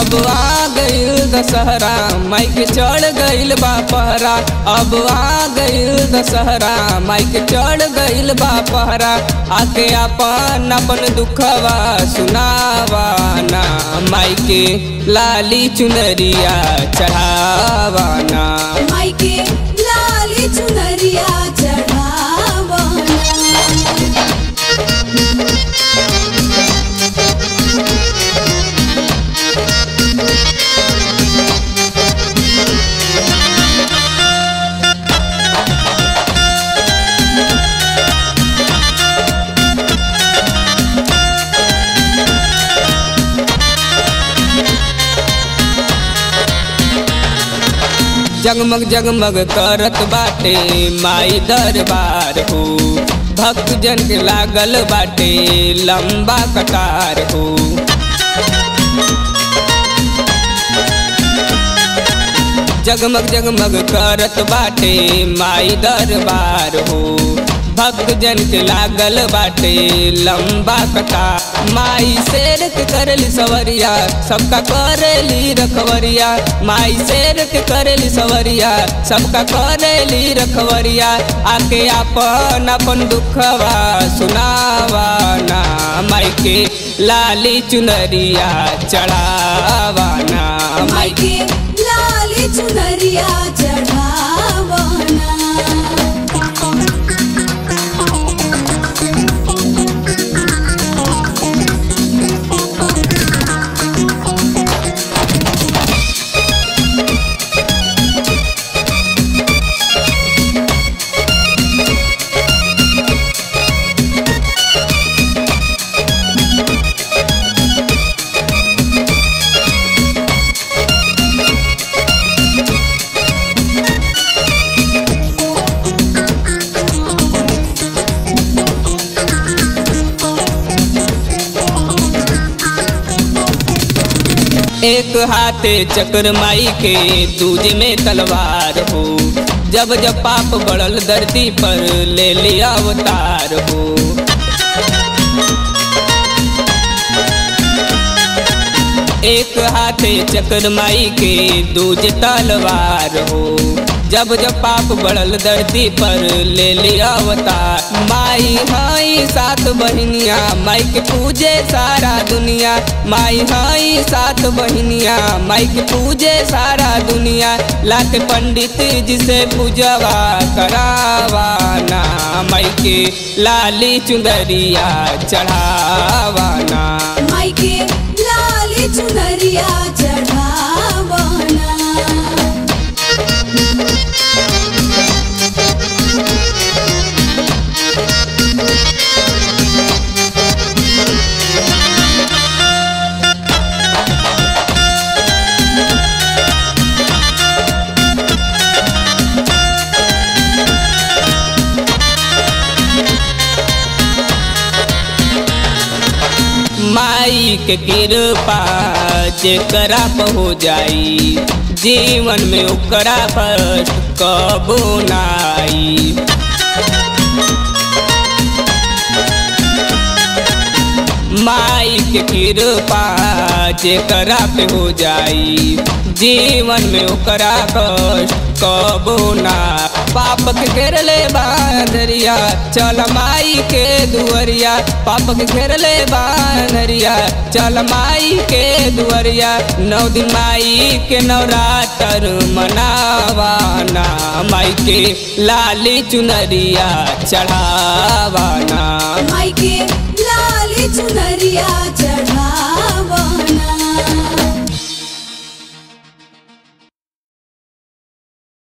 अब आ गईल दशहरा माइक चढ़ गईल बा पहरा अब आ गईल दशहरा माइक चढ़ गईल बा पहरा आके अपन अपन दुखवा सुनावा ना माइके लाली चुनरिया चढ़ावा ना मायके लाली चुनरिया चढ़ावना जगमग जगमग करत बाटे माई दरबार हो भक्त जन के लागल बाटे लंबा कतार हो जगमग जगमग करत बाटे माई दरबार हो भक्त जन के लागल बाटे लंबा कतार माई शेर के करेली सवरिया सबका करेली रखवरिया माई शेर के करेली सवरिया सबका करेली रखवरिया आके अपन अपन दुखवा सुनावा ना माई के लाली चुनरिया चढ़ावा ना माई मायके लाली चुनरिया चढ़ावना एक हाथे चक्र माई के दूजे में तलवार हो जब जब पाप बढ़ल धरती पर ले लिया अवतार हो एक हाथे चक्र माई के दूजे तलवार हो जब जब पाप बढ़ल धरती पर ले लिया अवतार माई हाई सात बहिनिया माई के पूजे सारा दुनिया माई हाई सात बहिनिया माई के पूजे सारा दुनिया लाख पंडित जिसे पूजवा करावा ना माई के लाली चुंदरिया चढ़ावा ना मायके लाली चुनरिया चढ़ावना माई के कृपा जेकरा पर हो जाई जीवन में ओकरा कष्ट कबो नाई माई के कृपा जेकरा पे हो जाई जीवन में ओकरा कष्ट कबो ना पाप के घेरले बांधरिया चल माई के दुअरिया पाप के घेरले बांधरिया चल माई के दुअरिया नौ दिन माई के नवरात्र मनावा ना माई के लाली चुनरिया चढ़ावा ना मायके लाली चुनरिया चढ़ावना